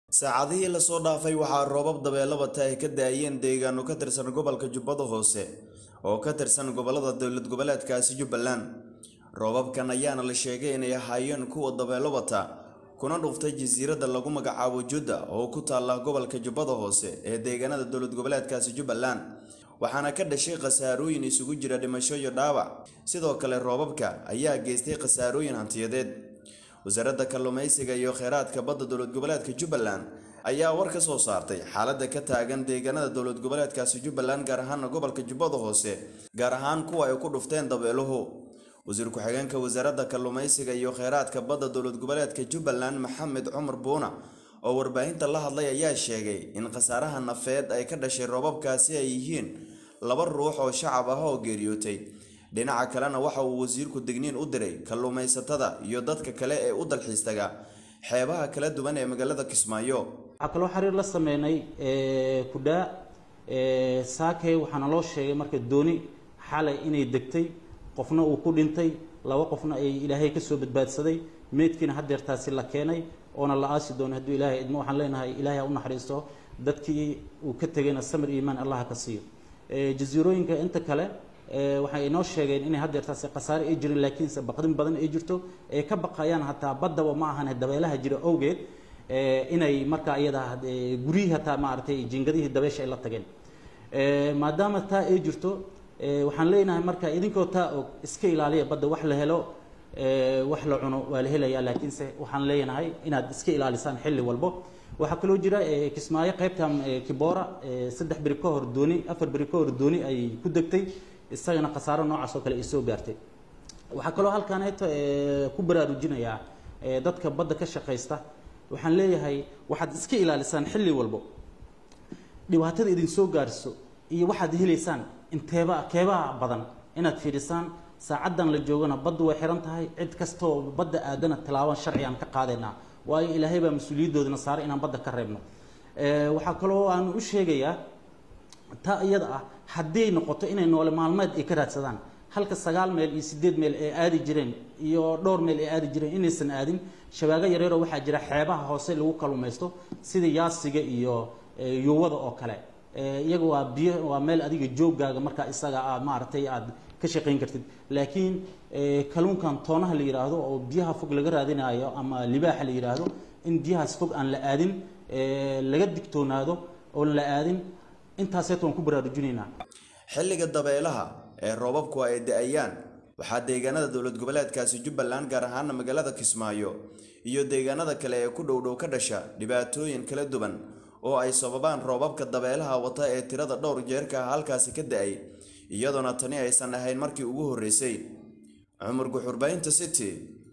saacadihii lasoo dhaafay waxaa roobab dabeelabata ay ka daayeen deegaano ka tirsan gobolka jubbada hoose oo ka tirsan gobollada dowlad goboleedkaasi jubbaland roobabkan ayaana la sheegay inay ahaayeen kuwa dabeelabata kuna dhuftay jasiiradda lagu magacaabo judda oo ku taalla gobolka jubbada hoose ee deegaanada dowlad goboleedkaasi jubbaland waxaana ka dhashay khasaarooyin isugu jira dhimasho iyo dhaawac sidoo kale roobabka ayaa geystay khasaarooyin hantiyadeed wasaaradda kalluumaysiga iyo kheyraadka badda dowlad goboleedka jubbaland ayaa war ka soo saartay xaaladda ka taagan deegaanada dowlad goboleedkaasi jubbaland gaar ahaana gobolka jubbada hoose gaar ahaan kuwa ay ku dhufteen dabeeluhu wasiir ku-xigeenka wasaaradda kalluumaysiga iyo kheyraadka badda dowlad goboleedka jubbaland maxamed cumar buuna oo warbaahinta la hadlay ayaa sheegay in khasaaraha nafeed ay ka dhashay roobabkaasi ay yihiin laba ruux oo shacab ah oo geeriyootay dhinaca kalena waxa uu wasiirku digniin u diray kalluumaysatada iyo dadka kale ee u dalxiis taga xeebaha kala duwan ee magaalada kismaayo waxaa kaloo xiriir la sameynay kudhaa saakey waxaana loo sheegay marka dooni xalay inay degtay qofna uu ku dhintay laba qofna ay ilaahay kasoo badbaadsaday meydkiina hadeertaasi la keenay oona la aasi doono hadduu ilaahay idmo waxaan leenahay ilaahay ha u naxariisto dadkii uu ka tegayna samir iimaan allah ka siiyo jasiirooyinka inta kale waxay inoo sheegeen inay hadeertaasi khasaare ay jirin laakiinse baqdin badan ay jirto ay ka baqayaan hataa baddaba ma ahan dabeelaha jira awgeed inay markaa iyada guryihii hataa maaragtay jingadihii dabeesha ay la tageen maadaama taa ay jirto waxaan leenahay marka idinkoo taa og iska ilaaliya badda wax la helo wax la cuno waa la helayaa laakiinse waxaan leenahay inaad iska ilaalisaan xilli walbo waxaa kaloo jira kismaayo qaybta kiboora saddex beri ka hor dooni afar beri ka hor dooni ay ku degtay isagana khasaaro noocaas oo kale ay soo gaartay waxaa kaloo halkaaneeto ku baraarujinayaa dadka badda ka shaqaysta waxaan leeyahay waxaad iska ilaalisaan xilli walbo dhibaatada idin soo gaarso iyo waxaad helaysaan inteeba keebaa badan inaad fiidhisaan saacaddan la joogana baddu way xiran tahay cid kastaoo badda aadana tilaaban sharci aan ka qaadaynaa waayo ilaahay baa mas-uuliyadoodana saaray inaan badda ka reebno waxaa kaloo aan u sheegayaa taa iyada ah hadday noqoto inay noole maalmeed ay ka raadsadaan halka sagaal meel iyo sideed meel ay aadi jireen iyo dhowr meel ay aadi jireen inaysan aadin shabaago yareeroo waxaa jira xeebaha hoose lagu kalumaysto sida yaasiga iyo yuwada oo kale iyaga waa biyo waa meel adiga jooggaaga markaa isaga aad maaragtay aad ka shaqayn kartid laakiin kalluunkan toonaha la yidhaahdo oo biyaha fog laga raadinayo ama libaaxa la yidhaahdo in biyahaas fog aan la aadin laga digtoonaado oon la aadin intaaseet waan ku baraarujinaynaa xilliga dabeelaha ee roobabku ay da-ayaan waxaa deegaanada dowlad goboleedkaasi jubbaland gaar ahaana magaalada kismaayo iyo deegaanada kale ee ku dhowdhow ka dhasha dhibaatooyin kala duwan oo ay sababaan roobabka dabeelaha wata ee tirada dhowr jeerka ah halkaasi ka da-ay iyadoona tani aysan ahayn markii ugu horreysay cumar guxurbaynta city